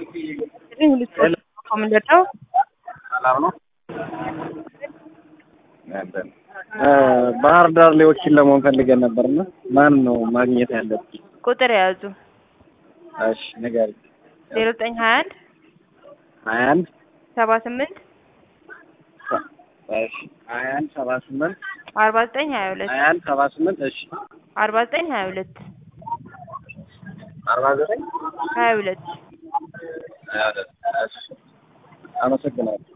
ሁለት ምንድን ነው? ሰላም ነው። ባህር ዳር ላይ ወኪል ለመሆን ፈልገን ነበርና ማን ነው ማግኘት ያለብን? ቁጥር የያዙ እሺ ንገሪኝ። ዜሮ ዘጠኝ ሀያ አንድ ሀያ አንድ ሰባ ስምንት እሺ ሀያ አንድ ሰባ ስምንት አርባ ዘጠኝ ሀያ ሁለት ሀያ አንድ ሰባ ስምንት እሺ አርባ ዘጠኝ ሀያ ሁለት አርባ ዘጠኝ ሀያ ሁለት ሀያ ሁለት እሺ አመሰግናለሁ።